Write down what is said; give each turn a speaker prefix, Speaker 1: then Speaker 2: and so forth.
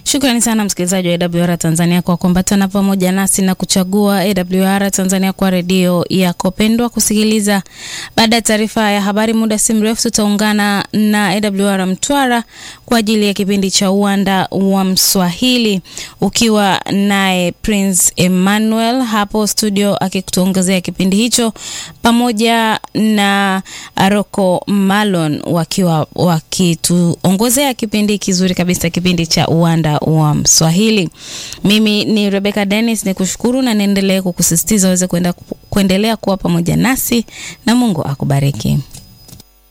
Speaker 1: Shukrani sana msikilizaji wa AWR Tanzania kwa kuambatana pamoja nasi na kuchagua AWR Tanzania kwa redio yako pendwa kusikiliza. Baada ya taarifa ya habari, muda si mrefu tutaungana na AWR Mtwara kwa ajili ya kipindi cha uwanda wa Mswahili, ukiwa naye Prince Emmanuel hapo studio akikutuongezea kipindi hicho pamoja na Rocco Malon wakiwa wakituongozea kipindi kizuri kabisa, kipindi cha uwanda wa Mswahili. Mimi ni Rebecca Dennis, ni kushukuru na niendelee kukusisitiza uweze kuendelea kuwa pamoja nasi na Mungu akubariki.